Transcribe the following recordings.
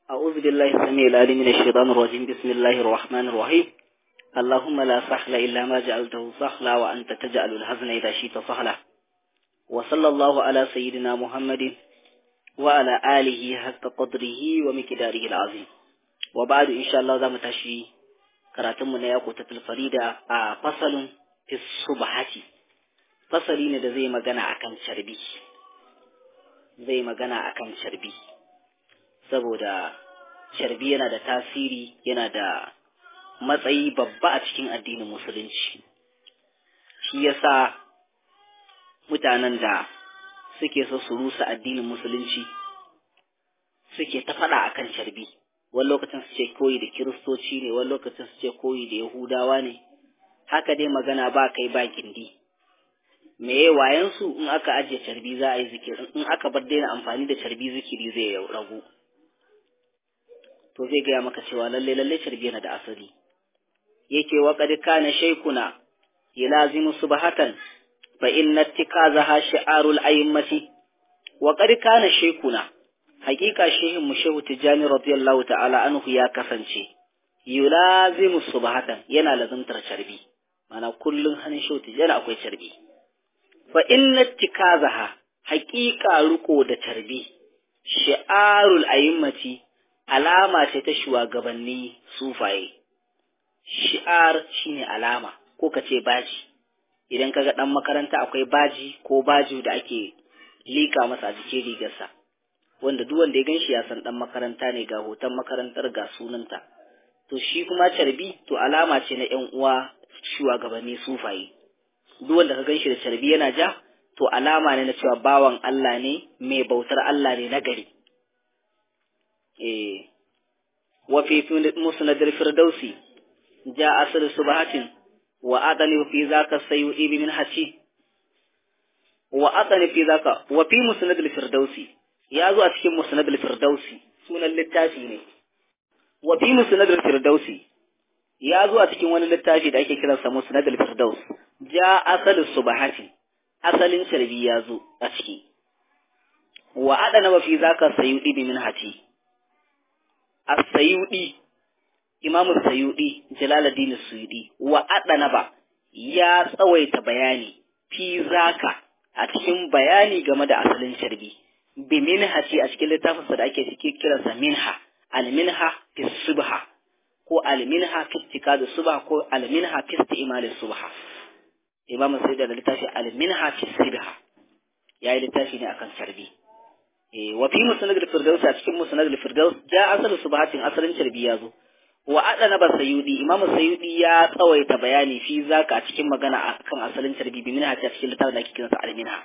أعوذ بالله السميع العليم من الشيطان الرجيم بسم الله الرحمن الرحيم اللهم لا سهل إلا ما جعلته سهلا وأنت تجعل الحزن إذا شئت سهلا وصلى الله على سيدنا محمد وعلى آله حق قدره ومقداره العظيم وبعد إن شاء الله ذا متشي karatunmu na yakuta farida a fasalin fi subhati fasali ne da zai magana akan carbi zai magana akan carbi saboda carbi yana da tasiri yana da matsayi babba a cikin addinin musulunci shi yasa mutanen da suke so su rusa addinin musulunci suke ta faɗa akan carbi wani lokacin su ce koyi da kiristoci ne wani lokacin su ce koyi da yahudawa ne haka dai magana ba kai ba gindi meye wayan su in aka ajiye carbi za a yi zikiri in aka bar daina amfani da carbi zikiri zai ragu to zai gaya maka cewa lalle lalle carbi yana da asali yake wa qad kana shaykuna yalazimu subhatan fa inna ittikazaha shi'arul a'immati wa qad kana shaykuna hakika shehin mu shehu tijjani radiyallahu ta'ala anhu ya kasance yulazimu subhatan yana lazimtar carbi mana kullun hannun shehu tijjani akwai carbi fa inna tikazaha hakika riko da carbi shi'arul a'immati alama ce ta shugabanni sufaye shi'ar shine alama ko kace baji idan kaga dan makaranta akwai baji ko baju da ake lika masa a jikin rigarsa wanda duk wanda ya ganshi ya san dan makaranta ne ga hoton makarantar ga sunanta to shi kuma carbi to alama ce na ƴan uwa shugabanni sufaye duk wanda ka ganshi da carbi yana ja to alama ne na cewa bawan Allah ne mai bautar Allah ne na gari eh wa fi musnad al-firdausi ja asr subhatin wa adani fi zaka sayyidi min haci wa adani fi zaka wa fi musnad al-firdausi ya zo a cikin musnad al-firdausi sunan littafi ne wa fi musnad al-firdausi ya zo a cikin wani littafi da ake kiransa musnad al-firdaus ja asal subhati asalin sharbi ya zo a ciki wa adana wa fi zaka sayyidi bi minhati as-sayyidi imamu sayyidi jalaluddin suyudi wa adana ba ya tsawaita bayani fi zaka a cikin bayani game da asalin sharbi bi minha ce a cikin littafinsa da ake cikin kiransa minha alminha fi subha ko alminha fi istikadu subha ko alminha fi istimal subha imam sai da littafi alminha fi subha yayi littafi ne akan sarbi eh wa fi musnad al-firdaus a cikin musnad al-firdaus ja asal subhatin asalin sarbi ya zo wa adana ba sayyudi imam sayyudi ya tsawaita bayani fi zaka a cikin magana akan asalin sarbi bi minha ce a cikin littafin da ake kiransa alminha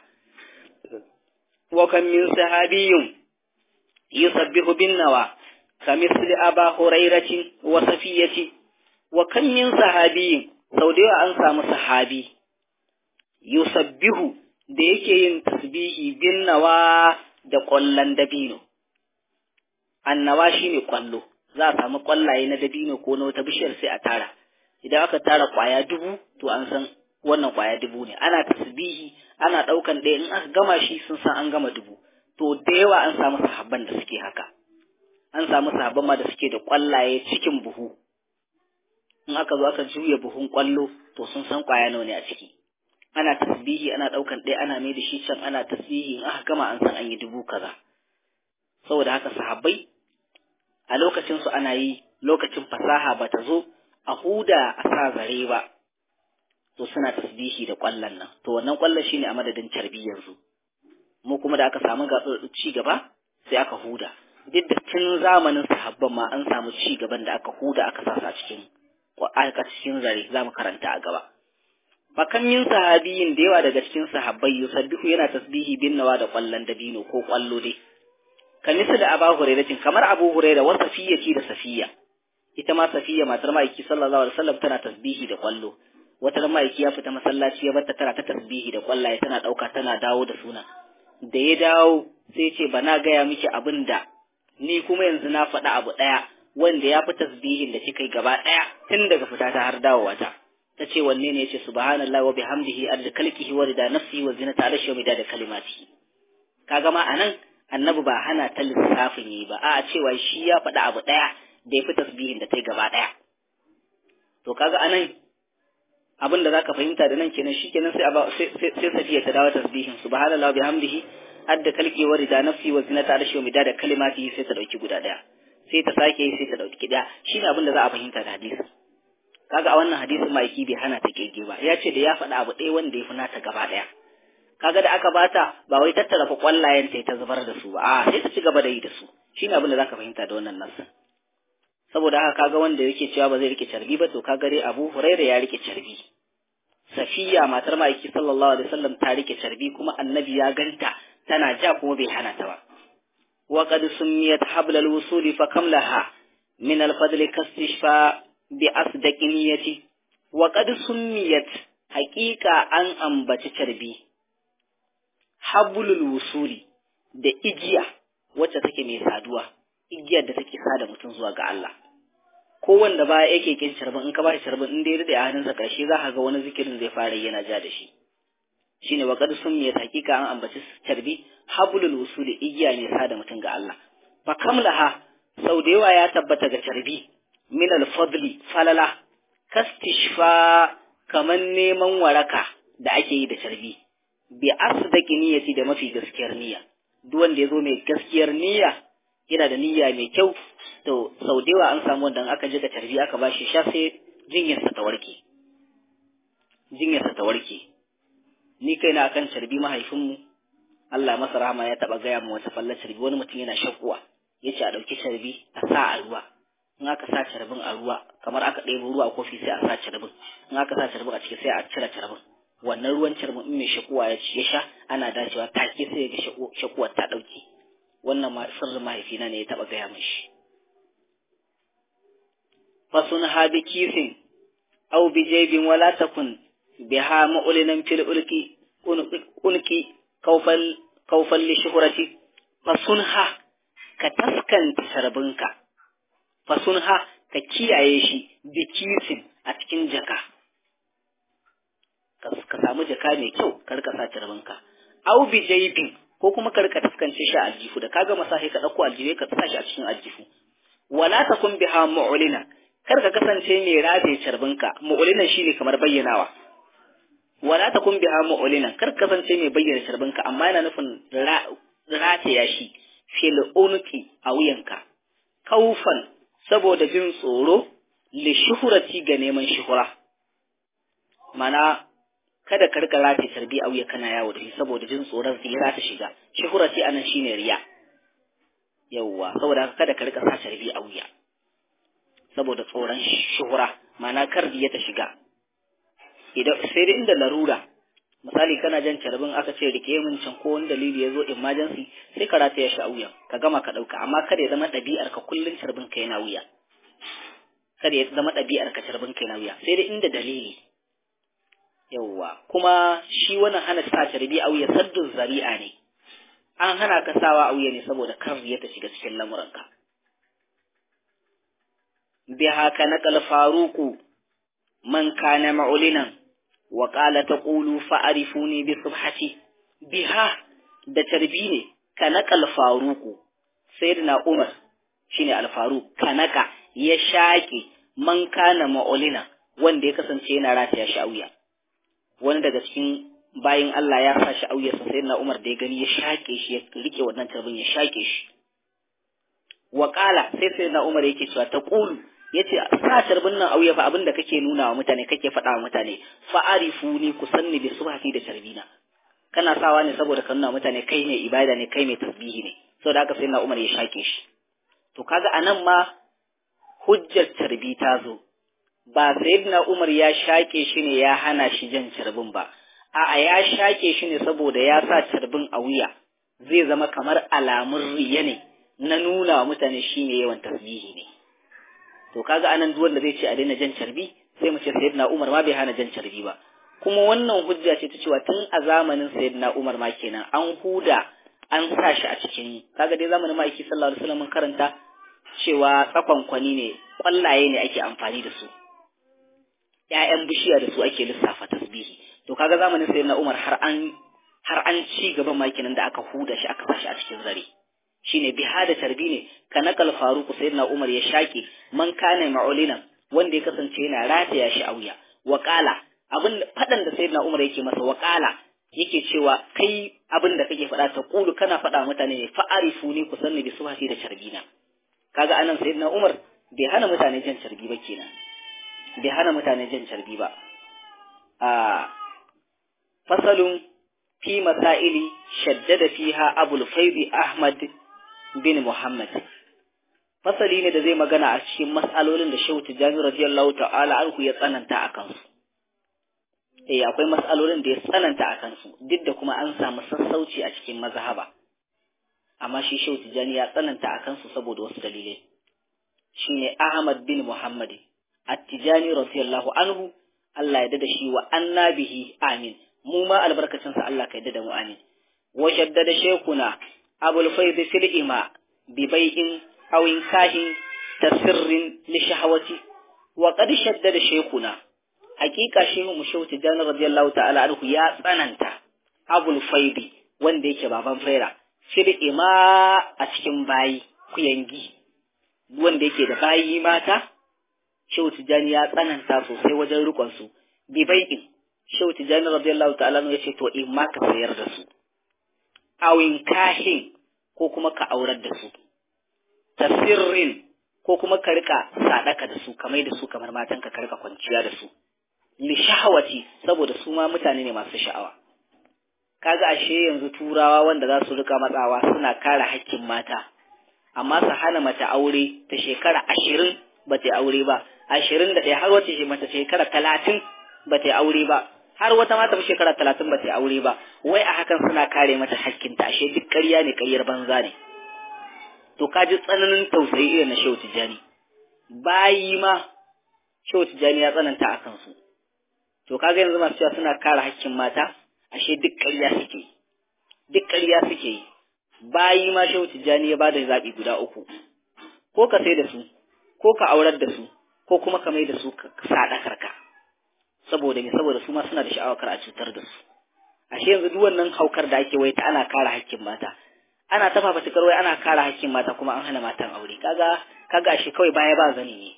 وكم من صحابي يسبح بالنوى كمثل أبا هريرة وصفية وكم من صحابي سودي أن سام صحابي يسبح da yake yin tasbihi bin nawa da ƙwallon dabino annawa shine ƙwallo za a samu ƙwallaye na dabino ko na wata bishiyar sai a tara idan aka tara ƙwaya dubu to an san wannan ƙwaya dubu ne ana tasbihi ana ɗaukan ɗaya in aka gama shi sun san an gama dubu to da yawa an samu sahabban da suke haka an samu sahabban ma da suke da ƙwallaye cikin buhu in aka zo aka juya buhun ƙwallo to sun san ƙwaya nawa ne a ciki ana tasbihi ana ɗaukan ɗaya ana mai da shi can ana tasbihi in aka gama an san an yi dubu kaza saboda haka sahabbai a lokacin su ana yi lokacin fasaha ba ta zo a huda a sa zare ba to suna tasbihi da kwallon nan to wannan kwallon shine a madadin carbi yanzu mu kuma da aka samu ci gaba sai aka huda duk da tun zamanin sahabban ma an samu ci gaban da aka huda aka sasa cikin aka cikin zare za mu karanta a gaba fakan min sahabiyin da yawa daga cikin sahabbai yusabbihu yana tasbihi bin nawa da kwallon dabino ko kwallo dai kamisa da abu hurairah kamar abu hurairah wa safiya ce da safiya ita ma safiya matar ma'aiki sallallahu alaihi wasallam tana tasbihi da kwallo wata ma'aiki ya fita masallaci ya bata tana ta tasbihi da kwallaye tana ɗauka tana dawo da suna da ya dawo sai ce ba na gaya miki abin da ni kuma yanzu na faɗa abu ɗaya wanda ya fi tasbihin da kika yi gaba ɗaya tun daga fita ta har dawowa ta ta ce wanne ne yace subhanallahi wa bihamdihi adda kalkihi wa rida nafsi wa zinata arshi wa midada kalimati kaga ma anan annabi ba hana ta lissafin yi ba a cewa shi ya faɗi abu ɗaya da ya fi tasbihin da ta yi gaba ɗaya to kaga anan abin da zaka fahimta da nan kenan shikenan sai sai sai safiya ta dawo tasbihin subhanallahi bihamdihi adda kalki wa rida nafsi wa zinata arshi wa midada kalimati sai ta dauki guda ɗaya sai ta sake sai ta dauki ɗaya shine abin da za a fahimta da hadisi kaga a wannan hadisin ma'aiki bai hana ta kirge ba ya ce da ya faɗi abu ɗaya wanda ya fi nata gaba ɗaya kaga da aka bata ba wai tattara fa kwallayen ta ta zubar da su ba a sai ta ci gaba da yi da su shine abin da zaka fahimta da wannan nasin saboda haka kaga wanda yake cewa ba zai rike carbi ba to kaga dai Abu Hurairah ya rike carbi Safiya matar ma'aiki sallallahu alaihi wasallam ta rike carbi kuma annabi ya ganta tana ja kuma bai hana ta ba wa qad sumiyat hablal wusuli fa kam laha min al fadli kastishfa bi asdaqi niyyati wa qad sumiyat haqiqa an ambaci carbi hablul wusuli da igiya wacce take mai saduwa igiyar da take sada mutum zuwa ga Allah ko wanda ba yake kin carbin in ka ba shi carbin in dai rade a hannunsa karshe za ka ga wani zikirin zai fara yana ja da shi shine wa qad sumiyat hakika an ambaci carbi hablul wusuli igiya ne sada mutum ga Allah fa kamlaha sau da yawa ya tabbata ga carbi min al fadli falala kastishfa kaman neman waraka da ake yi da carbi bi asdaqi niyyati da mafi gaskiyar niyya duk wanda ya zo mai gaskiyar niyya yana da niyya mai kyau to sau da yawa an samu wanda aka ji da tarbi aka ba shi sha sai jinyarsa ta warke jinyarsa ta warke ni kai na akan carbi mahaifinmu Allah masa rahama ya taba gaya mu wata fallar carbi wani mutum yana shakuwa ya ce a ɗauki carbi a sa a ruwa in aka sa carbin a ruwa kamar aka ɗebo ruwa a kofi sai a sa carbin in aka sa carbin a ciki sai a cire carbin wannan ruwan carbin in mai shakuwa ya ci ya sha ana dacewa take sai ga shakuwar ta ɗauke wannan ma sirrin mahaifina ne ya taɓa gaya min shi fasun ha bi kisin aw bi jaybin wala takun biha ma'ulinan fil ulki unki kaufal kaufal li shuhrati fasun ha ka taskanta sarbinka fasun ha ka kiyaye shi bi kisin a cikin jaka ka samu jaka mai kyau ka rika sa sarbinka aw bi jaybin ko kuma ka rika taskance shi a aljihu da kaga masahi ka dauko aljihu ka sa shi a cikin aljihu wala takun biha mu'lina kar ka kasance mai rabe carbinka mu'lina shine kamar bayyanawa wala takun biha mu'lina kar ka kasance mai bayyana carbinka amma yana nufin rataya shi fil unqi a wuyanka kaufan saboda jin tsoro li shuhurati ga neman shuhura mana kada ka rika rataye tarbi a wuya kana yawo da shi saboda jin tsoron zira ta shiga shuhura ce anan shine riya yawwa saboda haka kada ka rika sa tarbi a wuya saboda tsoron shuhura ma'ana kar riya ta shiga idan sai dai inda larura misali kana jan carbin aka ce rike min can ko wani dalili ya zo emergency sai ka rataya shi a wuya ka gama ka dauka amma kada ya zama ɗabi'ar ka kullun carbin ka yana wuya kada ya zama ɗabi'ar ka carbin ka yana wuya sai dai inda dalili yauwa kuma shi wannan hana sa carbi a wuya saddun zari'a ne an hana ka sawa a wuya ne saboda kar ya ta shiga cikin lamuranka bi haka naqal faruku man kana ma'ulinan wa qala taqulu fa'rifuni bi subhati biha da carbi ne ka naqal faruku sayyidina umar shine al-faruq kanaka ya shaƙe man kana ma'ulina wanda ya kasance yana rataya shi a wuya wani daga cikin bayin Allah ya sa shi auyarsa sai na Umar da ya gani ya shaƙe shi ya rike wannan tarbin ya shaƙe shi wa qala sai sai na Umar yake cewa ta qulu yace sa tarbin nan auya fa abinda kake nuna wa mutane kake faɗa wa mutane fa arifuni ku sanni bi subhati da tarbina kana sawa ne saboda ka nuna mutane kai ne ibada ne kai mai tasbihi ne saboda haka sai na Umar ya shaƙe shi to kaga anan ma hujjar tarbi ta zo ba sayyidina Umar ya shaƙe shi ne ya hana shi jan carbin ba a'a ya shaƙe shi ne saboda ya sa carbin a wuya zai zama kamar alamun riya ne na nuna wa mutane shi ne yawan tasbihi ne to kaga anan duk wanda zai ce a daina jan carbi sai mu ce sayyidina Umar ma bai hana jan carbi ba kuma wannan hujja ce ta cewa tun a zamanin sayyidina Umar ma kenan an huda an sa shi a cikin kaga dai zamanin ma'aiki sallallahu alaihi wasallam karanta cewa tsakonkwani ne kwallaye ne ake amfani da su ‘ya'yan bishiya da su ake lissafa tasbihi to kaga zamanin sai na Umar har an har an ci gaban makinan da aka huda shi aka sashi a cikin zare shine biha da tarbi ne ka nakal faruku sayyidina umar ya shaki man kana ma'ulina wanda ya kasance yana rataya shi a wuya wa qala abin fadan da sayyidina umar yake masa wa qala yake cewa kai abin da kake faɗa ta kulu kana faɗa mutane ne fa'arifu ni ku sanni bi subhati da carbina kaga anan sayyidina umar bai hana mutane jan carbi ba kenan bai hana mutane jan carbi ba a fasalun fi masaili shaddada fiha abul faidi ahmad bin muhammad fasali ne da zai magana a cikin mas'alolin da shehu tijjani radiyallahu ta'ala anhu ya tsananta a kansu eh akwai mas'alolin da ya tsananta a kansu duk da kuma an samu sassauci a cikin mazhaba amma shi shehu tijjani ya tsananta a kansu saboda wasu dalilai shine ahmad bin muhammad at-tijani radiyallahu anhu Allah ya dada shi wa annabihi amin mu ma albarkacin sa Allah ka yadda da mu amin wa shaddada shaykhuna abul fayd fil ima bi bai'in aw inkahin tasirrin li shahawati wa qad shaddada shaykhuna hakika shehu mu shehu tijan radiyallahu ta'ala anhu ya tsananta abul fayd wanda yake baban faira fil ima a cikin bayi kuyangi wanda yake da bayi mata Shehu Tijjani ya tsananta sosai wajen rikon su bi bai'in Shehu Tijjani radiyallahu ta'ala ya ce to in ma ka sayar da su awin kahin ko kuma ka aurar da su tasirrin ko kuma ka rika sadaka da su kamar da su kamar matan ka rika kwanciya da su li shahawati saboda su ma mutane ne masu sha'awa kaga ashe yanzu turawa wanda za su rika matsawa suna kare hakkin mata amma su hana mace aure ta shekara ashirin ba ta aure ba ashirin da ɗaya har wata ce mata shekara talatin ba ta aure ba har wata mata ba shekara talatin ba ta aure ba wai a hakan suna kare mata hakkinta ashe duk ƙarya ne ƙaryar banza ne to ka ji tsananin tausayi irin na shehu tijjani bayi ma shehu tijjani ya tsananta a kansu to kaga yanzu masu cewa suna kare hakkin mata ashe duk ƙarya suke duk ƙarya suke yi bayi ma shehu tijjani ya bada zaɓi guda uku ko ka sai da su ko ka aurar da su ko kuma ka mai da su sadakar ka saboda me saboda su ma suna da sha'awar kar a cutar da su ashe yanzu duk wannan haukar da ake wai ta ana kare hakkin mata ana ta fafatikar wai ana kare hakkin mata kuma an hana matan aure kaga kaga ashe kawai baya ba zani ne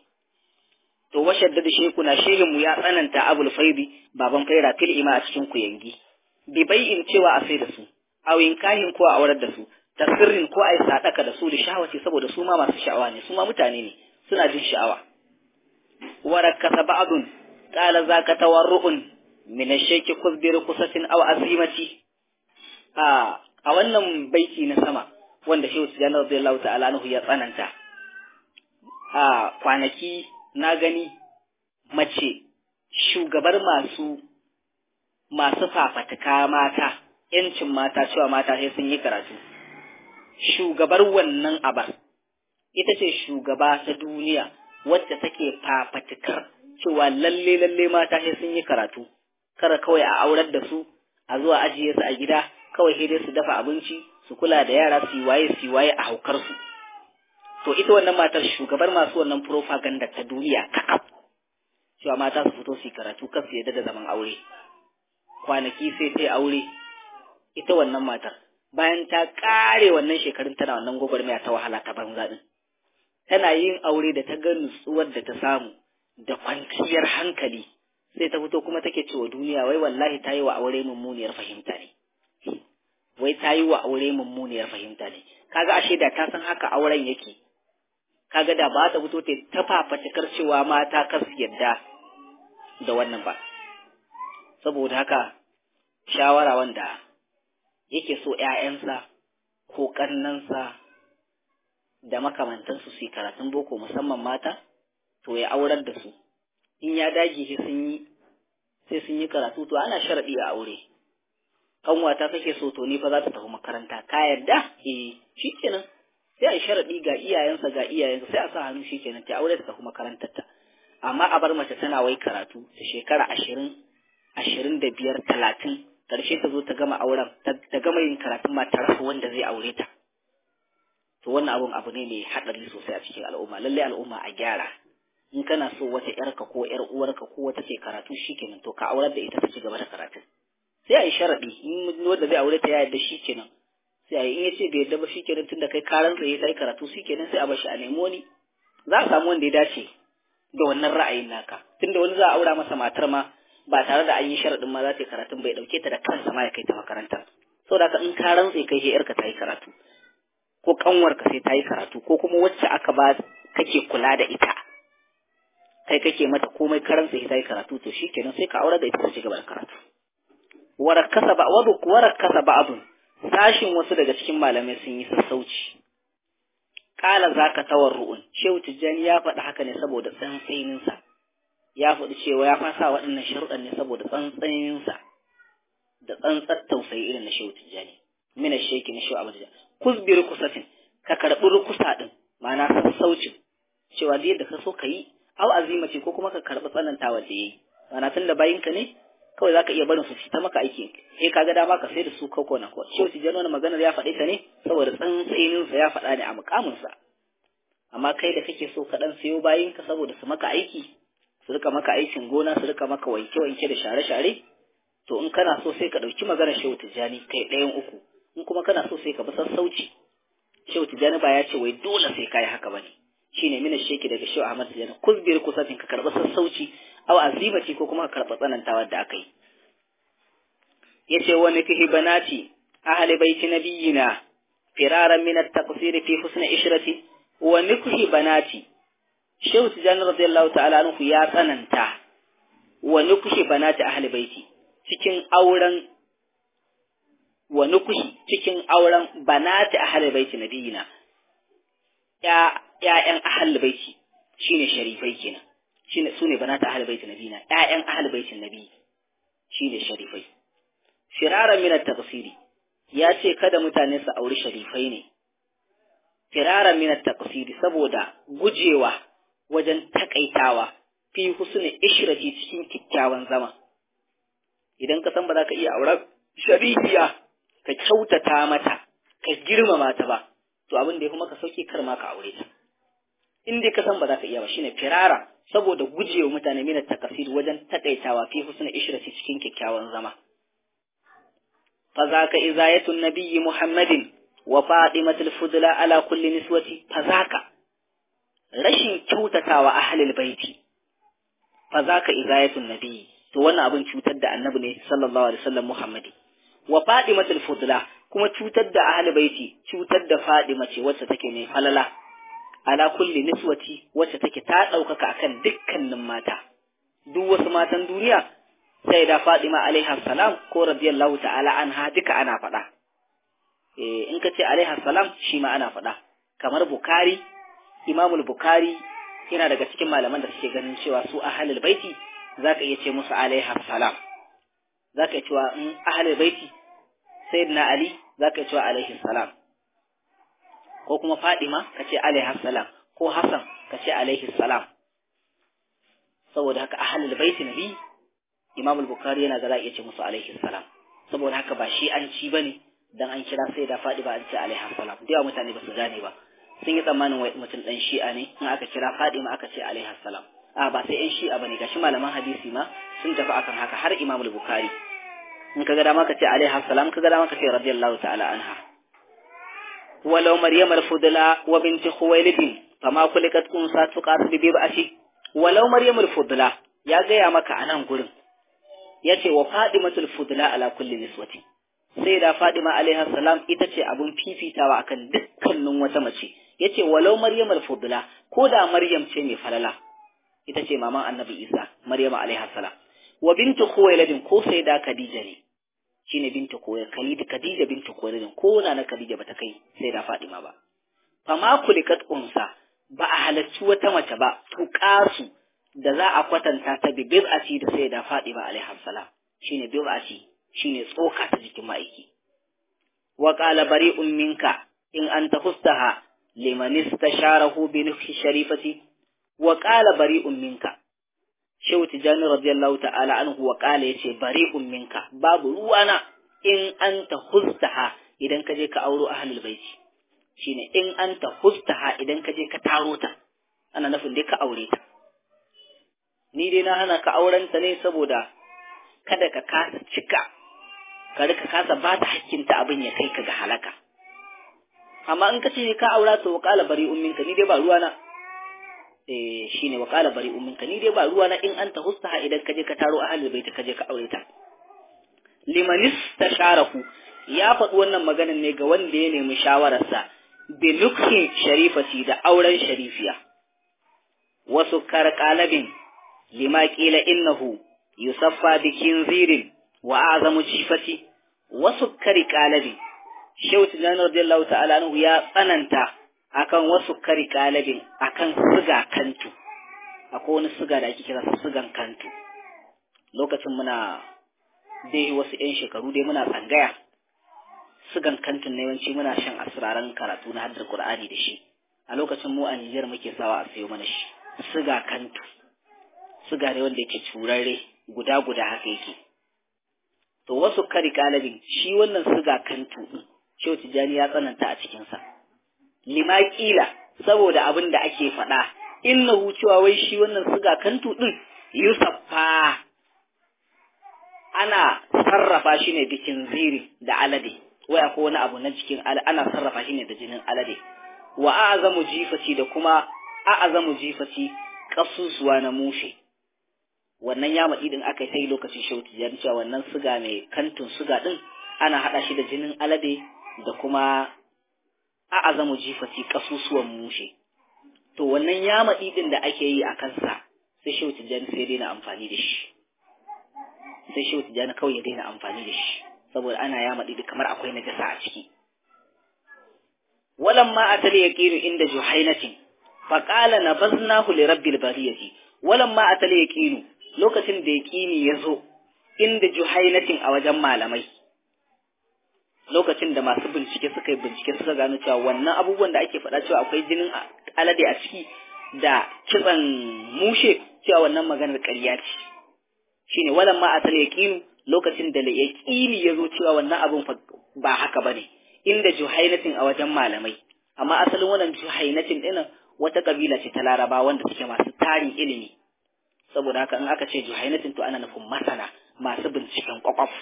to washadda da sheku na shehin mu ya tsananta abul faidi baban faira fil ima a cikin kuyangi bi bai'in cewa a sai da su awin kahin ko a aurar da su tasirrin ko a yi sadaka da su da shahawaci saboda su ma masu sha'awa ne su ma mutane ne suna jin sha'awa warakasa ba'dun qala zaka tawarru'un min ash-shayki kuzbir kusatin aw azimati a a wannan baiti na sama wanda Shehu Tijjani radiyallahu ta'ala anhu ya tsananta a kwanaki na gani mace shugabar masu masu fafatuka mata yancin mata cewa mata sai sun yi karatu shugabar wannan abar ita ce shugaba ta duniya wacce take fafatukar cewa lalle lalle mata sai sun yi karatu kara kawai a aurar da su a zuwa ajiye su a gida kawai sai dai su dafa abinci su kula da yara su yi waye su yi waye a haukar su to ita wannan matar shugabar masu wannan propaganda ta duniya kakaf cewa mata su fito su yi karatu kar su yadda da zaman aure kwanaki sai ta aure ita wannan matar bayan ta kare wannan shekarun tana wannan gwagwarmaya ta wahala ta banza din tana yin aure da ta ga nutsuwar da ta samu da kwanciyar hankali sai ta fito kuma take cewa duniya wai wallahi ta yi wa aure mummuniyar fahimta ne wai ta yi wa aure mummuniyar fahimta ne kaga ashe da ta san haka auren yake kaga da ba ta fito ta ta fafatakar cewa mata kar su yadda da wannan ba saboda haka shawara wanda yake so ‘ya'yansa ko ƙannansa da makamantansu su yi karatun boko musamman mata, to ya aurar da su, in ya dage sai sun yi sai sun yi karatu to ana sharaɗi a aure. Ƙanwata kake so to ni fa za ta tafi makaranta, ka yarda? Eh, shi kenan. Sai a yi sharaɗi ga iyayensa ga iyayensa sai a sa hannu shi kenan ta aure ta tafi makarantarta. Amma a bar mace tana wai karatu ta shekara ashirin, ashirin da biyar, talatin, karshe ta zo ta gama auren ta gama yin karatun ma ta rasa wanda zai aure ta to wannan abun abu ne mai haɗari sosai a cikin al'umma lallai al'umma a gyara in kana so wata yarka ko yar uwarka ko wata ce karatu shikenan to ka aurar da ita ta ci gaba da karatu sai a yi sharaɗi in wanda zai aure ta ya yarda shikenan sai in yace bai yadda ba shikenan tunda kai karan tsaye kai karatu shikenan sai a bashi a nemo ni za a samu wanda ya dace da wannan ra'ayin naka tunda wani za a aura masa matar ma ba tare da an yi sharaɗin ma za ta yi karatun bai ɗauke ta da kansa ma ya kai ta makaranta saboda haka in ka rantse kai sai yarka ta yi karatu ko kanwarka sai ta yi karatu ko kuma wacce aka ba kake kula da ita kai kake mata komai karan sai ta yi karatu to shikenan sai ka aure da ita ta ci gaba da karatu warakasa ba wadu warakasa ba abun sashin wasu daga cikin malamai sun yi sassauci kala zaka tawarru'un shehu tijjani ya faɗi haka ne saboda tsantsaninsa ya faɗi cewa ya fasa waɗannan sharuɗan ne saboda tsantsaninsa da tsantsar tausayi irin na shehu tijjani mina sheki na shehu abu kusbi rukusatin ka karɓi rukusa ɗin ma'ana sassaucin cewa da yadda ka so ka yi au azima ce ko kuma ka karɓi tsanantawa da yayi ma'ana tun da bayinka ne kawai zaka iya barin su fita maka aiki eh ka ga dama ka sai da su koko na ko shehu tijjani wani maganar ya faɗi ta ne saboda tsantsanin sa ya faɗa ne a mukamin sa amma kai da kake so ka dan sayo bayinka saboda su maka aiki su rika maka aikin gona su rika maka wanke wanke da share share to in kana so sai ka ɗauki maganar shehu tijjani kai ɗayan uku in kuma kana so sai ka bi sassauci shehu tijjani ba ya ce wai dole sai kai haka bane shine mina sheki daga shehu ahmad tijjani kuzbir kusatin ka karɓi sassauci aw azimati ko kuma ka karɓi tsanantawa da aka yi yace wani fihi banati ahli baiti nabiyina firaran min at-taqsir fi husn ishrati wa nikhi banati shehu tijjani radiyallahu ta'ala anhu ya tsananta wa nikhi banati ahli baiti cikin auren wa nukuhi cikin auren banati ahli baiti nabiyina ya ƴaƴan ahli baiti shine sharifai kenan shine sune banati ahli baiti nabiyina ƴaƴan ahli baitin nabi shine sharifai firaran min at-taqsiri ya ce kada mutane su auri sharifai ne firaran min at-taqsiri saboda gujewa wajen takaitawa fi husni ishrati cikin kikkiawan zama idan ka san ba za ka iya auren sharifiya ka kyautata mata ka girmama ta ba to abin da ya kuma ka sauke kar ma ka aure ta in dai ka san ba za ka iya ba shine firara saboda gujewa mutane mina takasir wajen takaitawa fi husna ishrati cikin kyakkyawan zama fa zaka izayatun nabiyyi muhammadin wa fatimatul fudla ala kulli niswati fa zaka rashin kyautatawa ahlul baiti fa zaka izayatun nabiyyi to wannan abin cutar da annabi ne sallallahu alaihi wasallam muhammadi wa fadimatul fudla kuma cutar da ahli baiti cutar da fadima ce wacce take mai falala ala kulli niswati wacce take ta daukaka akan dukkanin mata duk wasu matan duniya sai da fadima alaiha salam ko radiyallahu ta'ala anha duka ana faɗa eh in ka ce alaiha salam shi ma ana faɗa kamar bukari imamul bukari yana daga cikin malaman da suke ganin cewa su ahlul baiti za ka iya ce musu alaiha salam za ka iya cewa in ahalar baiti sayyidina ali za ka iya cewa alaihi salam ko kuma fadima ka ce alaiha salam ko hasan ka ce alaihi salam saboda haka ahalar baiti nabi imam al-bukhari yana ga za a iya ce musu alaihi salam saboda haka ba shi an ci bane dan an kira sai da fadima an ce alaiha salam da yawa mutane ba su gane ba sun yi tsammanin wai mutum dan shi'a ne in aka kira fadima aka ce alaiha salam a ba sai yan shi'a bane gashi malaman hadisi ma sun tafi akan haka har Imam al-Bukhari in kaga dama ka ce alaiha salam kaga dama ka ce radiyallahu ta'ala anha walau maryam al-fudla wa binti khuwailid fama kulikat unsa tuqas bi bib'ati walau maryam al-fudla ya gaya maka anan gurin yace wa fadimatul fudla ala kulli niswati sai da fadima alaiha salam ita ce abun fifitawa akan dukkanin wata mace yace walau maryam al-fudla ko da maryam ce mai falala ita ce maman annabi isa maryama alaiha salam wa bintu khuwailadin ko sai da khadija ne shine bintu khuwailad khalid khadija bintu khuwailadin ko na na khadija bata kai sai da fadima ba fama kulikat unsa ba a halarci wata mace ba tuqasu da za a kwatanta ta bi bid'ati da sai da fadima alaiha salam shine bid'ati shine tsoka ta jikin ma'aiki wa qala bari'un minka in anta hustaha liman istasharahu bi nufhi sharifati wa ƙala bari'un minka shehu tijani radiyallahu ta'ala anhu wa ƙala yace bari'un minka babu ruwana in anta hustaha idan ka je ka auro ahlul baiti shine in anta hustaha idan ka je ka taro ta ana nufin dai ka aure ta ni dai na hana ka auren ta ne saboda kada ka kasa cika ka rika kasa ba ta hakkinta abin ya kai ka ga halaka amma in ka ce ka aura to waqala bari umminka ni dai ba ruwana eh shine waqala bari umminka ni dai ba ruwana in anta hustaha idan ka je ka taro ahlul bait ka je ka aure ta limanis tasharahu ya faɗi wannan maganar ne ga wanda ya nemi shawararsa bi nukhin sharifati da auren sharifiya wasu karkalabin lima qila innahu yusaffa bi kinzirin wa azamu jifati wasu karkalabin shehu tijani radiyallahu ta'ala anhu ya tsananta akan wasu karkalabin akan siga kantu akwai wani siga da ake kira sigan kantu lokacin muna dai wasu 'yan shekaru dai muna tsangaya sugan kantin na yawanci muna shan asiraran karatu na haddar Qur'ani da shi a lokacin mu a Nijar muke sawa a sayo mana shi suga kantu suga ne wanda yake curarre guda guda haka yake to wasu kari kalabin shi wannan suga kantu din Shehu Tijjani ya tsananta a cikin sa lima kila saboda abin da ake faɗa innahu cewa wai shi wannan suga kantu din yusaffa ana sarrafa shi ne bikin ziri da alade waya ko wani abu na jikin ana sarrafa shi ne da jinin alade wa a'zamu jifati da kuma a'zamu jifati kasusuwa na mushe wannan ya matsi din aka sai lokacin shauti ya cewa wannan suga mai kantun suga din ana hada shi da jinin alade da kuma a'zamu jifati kasusuwan mushe to wannan ya matsi din da ake yi a kansa sai shauti jan sai dai na amfani da shi sai shehu tijjani kawai ya daina amfani da shi saboda ana ya maɗi kamar akwai najasa a ciki walan ma atali yaqinu inda juhainatin fa qala nabaznahu li rabbil bariyati walan ma atali yaqinu lokacin da yaqini yazo inda juhainatin a wajen malamai lokacin da masu bincike suka yi bincike suka gano cewa wannan abubuwan da ake faɗa cewa akwai jinin alade a ciki da kitsan mushe cewa wannan maganar ƙarya ce shine walan ma atal yaqinu lokacin da yaqini yazo cewa wannan abun ba haka bane inda juhainatin a wajen malamai amma asalin wannan juhainatin din wata kabila ce ta Laraba wanda suke masu tarin ilimi saboda haka in aka ce juhainatin to ana nufin masana masu binciken kwakwaf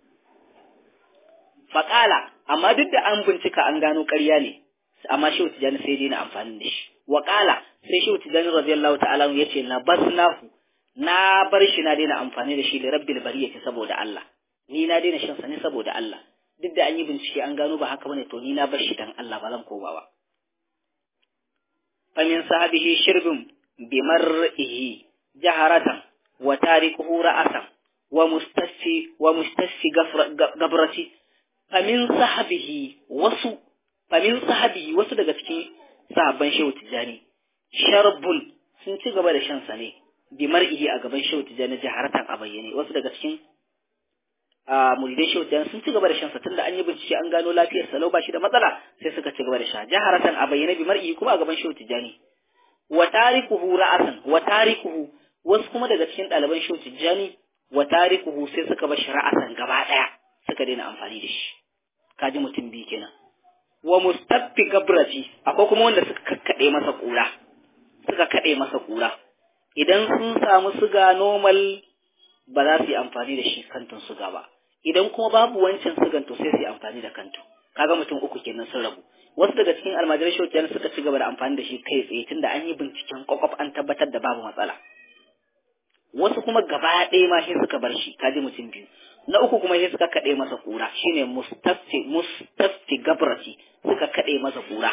faƙala amma duk da an bincika an gano ƙarya ne amma shehu tijani sai dai na amfani da shi waƙala sai shehu tijani radiyallahu ta'ala ya ce na basnahu na bar shi na daina amfani da shi da rabbil bariyati saboda Allah ni na daina shan sa ne saboda Allah duk da an yi bincike an gano ba haka bane to ni na bar shi dan Allah ba zan koma ba fa min sahabihi shirbin bi mar'ihi jaharatan wa tarikuhu ra'asan wa mustasfi wa mustasfi gabrati fa min sahabihi wasu fa min sahabihi wasu daga cikin sahabban shehu tijani sharbun sun ci gaba da shan sa ne bi mar'ihi a gaban shehu tijani jaharatan a bayyane wasu daga cikin a muridai shehu tijani sun ci gaba da shansa tunda an yi bincike an gano lafiyar sa ba shi da matsala sai suka ci gaba da sha jaharatan a bayyane bi mar'ihi kuma a gaban shehu tijani wa tarikuhu ra'asan wa tarikuhu wasu kuma daga cikin ɗaliban shehu tijani wa tarikuhu sai suka bar shi ra'asan gaba ɗaya suka daina amfani da shi kaji mutum biyu kenan wa mustaffi gabrati akwai kuma wanda suka kakkaɗe masa kura suka kaɗe masa kura idan sun samu suga normal ba za su yi amfani da shi kantin suga ba idan kuma babu wancan sugan to sai su yi amfani da kantu kaga mutum uku kenan sun rabu wasu daga cikin almajirai shokiyan suka ci gaba da amfani da shi kai tsaye tunda an yi binciken kwakwaf an tabbatar da babu matsala wasu kuma gaba ɗaya ma sai suka bar shi kaji mutum biyu na uku kuma sai suka kaɗe masa kura shine mustafi mustafi gabrati suka kaɗe masa kura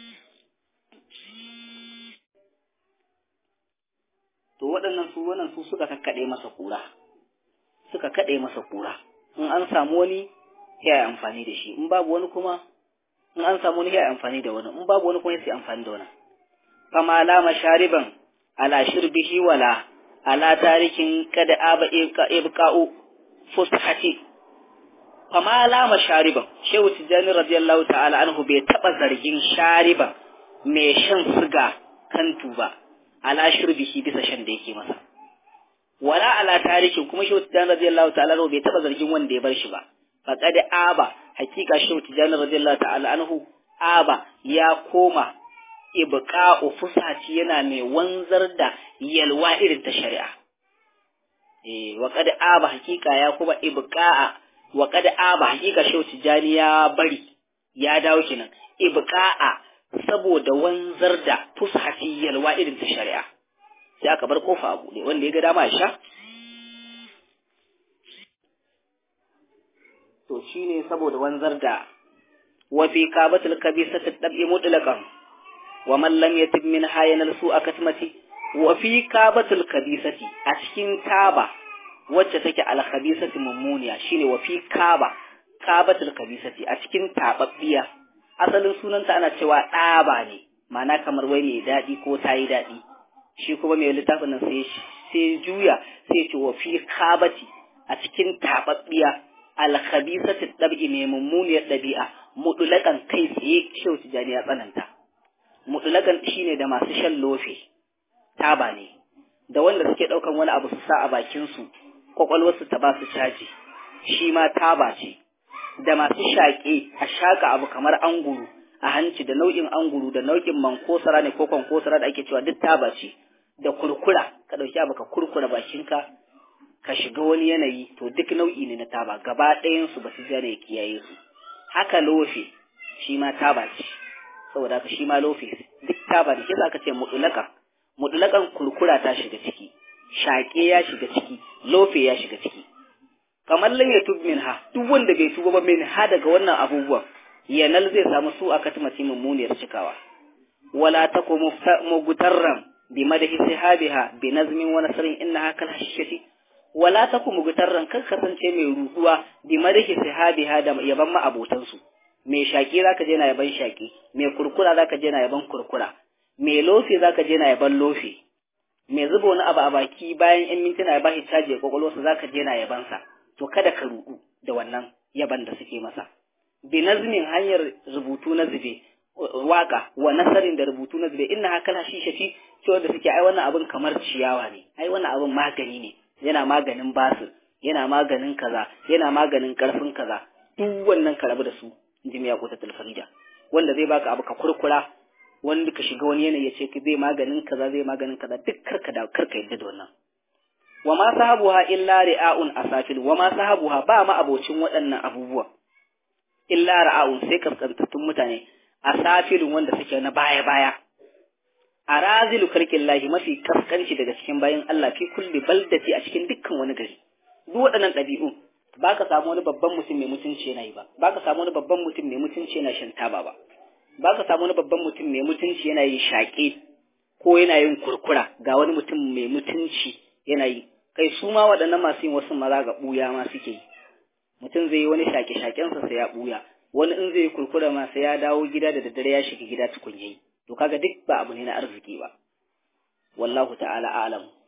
to waɗannan su wannan su suka kakkaɗe masa kura suka kaɗe masa kura in an samu wani ya yi amfani da shi in babu wani kuma in an samu wani ya yi amfani da wani in babu wani kuma ya yi amfani da wani fama la mashariban ala shirbihi wala ala tarikin kada aba ibqa'u fushati fama la mashariban shehu tijani radiyallahu ta'ala anhu bai taba zargin shariban mai shan siga kantu ba ala shirbihi bisa shan da yake masa wala ala tarikin kuma shehu tijani radiyallahu ta'ala anhu bai taba zargin wanda ya bar shi ba faqad aba hakika shehu tijani radiyallahu ta'ala anhu aba ya koma ibqa'u fusati yana mai wanzar da yalwa irin ta shari'a eh wa qad aba hakika ya kuma ibqa'a wa qad aba hakika shehu tijani ya bari ya dawo kenan ibqa'a saboda wanzar da fushati yalwa irin ta shari'a sai aka bar kofa a buɗe wanda ya ga dama ya sha to shine saboda wanzar da wa fi qabatul kabisati dab'i mutlaqan wa man lam yatib min hayanal su'a katmati wa fi qabatul kabisati a cikin kaba wacce take al khabisati mummuniya shine wa fi kaba kabatul kabisati a cikin tababbiya asalin sunanta ana cewa ɗaba ne ma'ana kamar wai mai daɗi ko ta yi daɗi shi kuma mai littafin nan sai sai juya sai ce wa fi kabati a cikin tababbiya alkhabisatu dab'i mai mummuniyar ɗabi'a mutulakan kai tsaye shehu tijani ya tsananta mutulakan shine da masu shan lofe taba ne da wanda suke ɗaukan wani abu su sa a bakin su kwakwalwarsu ta ba su caji shi ma taba ce da masu shaƙe a shaƙa abu kamar anguru a hanci da nau'in anguru da nau'in mankosara ne ko kwankosara da ake cewa duk taba ce da kurkura ka ɗauki abu ka kurkura bakinka ka shiga wani yanayi to duk nau'i ne na taba gaba ɗayansu ba su jana ya kiyaye su haka lofe shi ma taba ce saboda haka shi ma lofe duk taba ne shi ka ce mutulaka mutulakan kurkura ta shiga ciki shaƙe ya shiga ciki lofe ya shiga ciki kamar lam yatub minha duk wanda bai tuba ba min ha daga wannan abubuwan yanal zai samu su a katmati mummuniyar cikawa wala taku mugutarran bi madhi sahabiha bi nazmin wa nasrin innaha kal hashishati wala taku mugutarran kan kasance mai ruduwa bi madhi sahabiha da yaban ma abotan su mai shaki zaka je na yaban shaki mai kurkura zaka je na yaban kurkura mai lofi zaka je na yaban lofi mai zuba wani abu a baki bayan yan mintuna ya bashi caji kwakwalwarsa zaka je na yabansa to kada ka rudu da wannan yaban da suke masa bi nazmin hanyar rubutu na zube waka wa nasarin da rubutu na zube inna hakala shi shafi cewa da suke ai wannan abin kamar ciyawa ne ai wannan abin magani ne yana maganin basir yana maganin kaza yana maganin karfin kaza duk wannan ka rabu da su inji mai yakuta tulfarida wanda zai baka abu ka kurkura wanda ka shiga wani yanayi ya ce zai maganin kaza zai maganin kaza duk karka da karka yadda da wannan wa ma sahabuha illa ri'aun asafil wa ma sahabuha ba ma abocin waɗannan abubuwa illa ra'aun sai kaskantattun mutane asafilun wanda suke na baya baya arazilu kalkin lahi mafi kaskanci daga cikin bayan Allah fi kulli baldati a cikin dukkan wani gari duk waɗannan ɗabi'u ba ka samu wani babban mutum mai mutunci yana yi ba ba ka samu wani babban mutum mai mutunci yana shan taba ba ba ka samu wani babban mutum mai mutunci yana yin shaƙe ko yana yin kurkura ga wani mutum mai mutunci yana yi kai su ma waɗannan masu yin wasu maza ga ɓuya ma suke yi mutum zai yi wani shaƙe-shaƙensa sai ya ɓuya wani in zai yi kurkura ma sai ya dawo gida da daddare ya shiga gida tukun yayi to kaga duk ba abu ne na arziki ba wallahu ta'ala a'lam